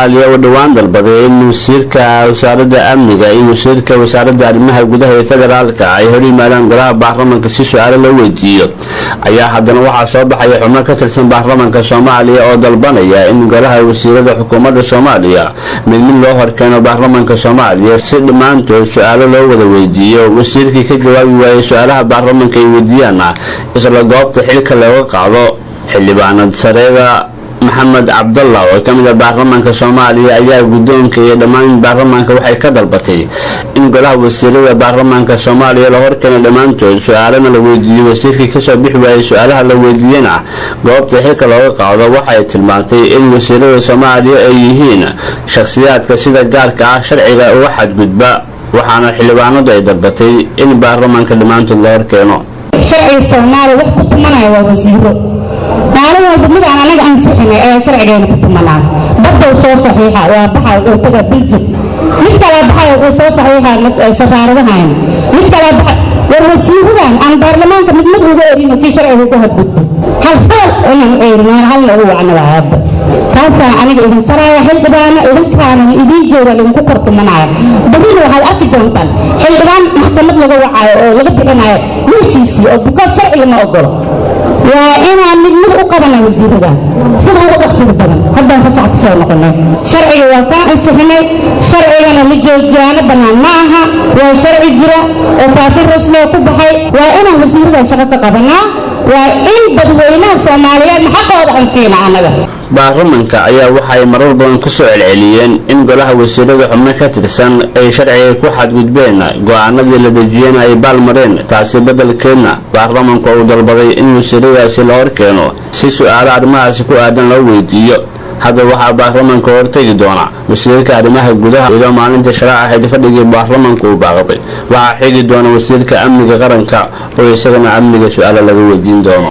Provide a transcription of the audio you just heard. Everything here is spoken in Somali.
soomaaliya oo dhowaan dalbaday in wasiirka wasaaradda amniga iyo wasiirka wasaaradda arrimaha gudaha ee federaalka ay hor yimaadaan golaha baarlamanka si su-aalo loo weydiiyo ayaa haddana waxaa soo baxaya xubno ka tirsan baarlamanka soomaaliya oo dalbanaya in golaha wasiirada xukuumadda soomaaliya mid mid loo horkeeno baarlamanka soomaaliya si dhammaantood su-aalo loo wada weydiiyo wasiirkii ka jawaabi waayay su-aalaha baarlamanka ay weydiiyaana isla goobta xilka looga qaado xildhibaanad sareeda maxamed cabdalla oo ka mid ah baarlamaanka soomaaliya ayaa guddoonka iyo dhammaan baarlamaanka waxay ka dalbatay in golaha wasiirada baarlamaanka soomaaliya la horkeeno dhammaantood su-aalana la weydiiyo wasiirkii kasoo bixi waayay su-aalaha la weydiiyana goobta xilka looga qaado waxay tilmaantay in wasiirada soomaaliya ay yihiin shakhsiyaadka sida gaarka ah sharciga uga xadgudba waxaana xildhibaanadu ay dalbatay in baarlamaanka dhammaantood la horkeeno sharciga soomaaliya wax ku tumanaya waa wasiiro maalin walba mid aan anaga ansixinay ayaa sharcigeena ku tumanaa baddow soo saxiixa waa baxa oo taga biljig mid kale baxay uu soo saxiixa safaaradahan mid kale baxa war wasiiradan aan baarlamaanka mid mid uga erino kii sharciga ku hadgudbo hal hal inaan eerino halna ugu wacno waa hadda taasaan aniga idin faraya xildhibaano idinkaanan idiin jooga idinku kor tumanaya badina waxaad arki doontaan xildhibaan maxkamad laga wacayo oo laga bixinayo meeshiisii oo bukaad sharci lama ogolo waa inaan mid mid u qabana wasiirada sida ugu dhaqsida badan haddaan fasax ku soo noqonay sharciga waa kaa ansixinay sharcigana la joojiyaano bannaan ma aha waa sharci jira oo faafin rasmiga ku baxay waa inaan wasiirada shaqo ka qabanaa waa in dadweynaha soomaaliyeed xaqooda anfiina annaga baarlamanka ayaa waxay marar badan kusoo celceliyeen in golaha wasiirada xubno ka tirsan ay sharciga ku xadgudbeen go-aanadii la dejiyeen ay baalmareen taasi beddelkeedna baarlamanku uu dalbaday in wasiiradaasi la horkeeno si su-aalo arrimahaasi ku aadan loo weydiiyo hadda waxaa baarlamanka hortegi doona wasiirka arrimaha gudaha iyadoo maalinta shalaac ahayd fadhigii baarlamanka uu baaqday waxaa xigi doona wasiirka amniga qaranka oo isagana amniga su-aalo laga weydiin doono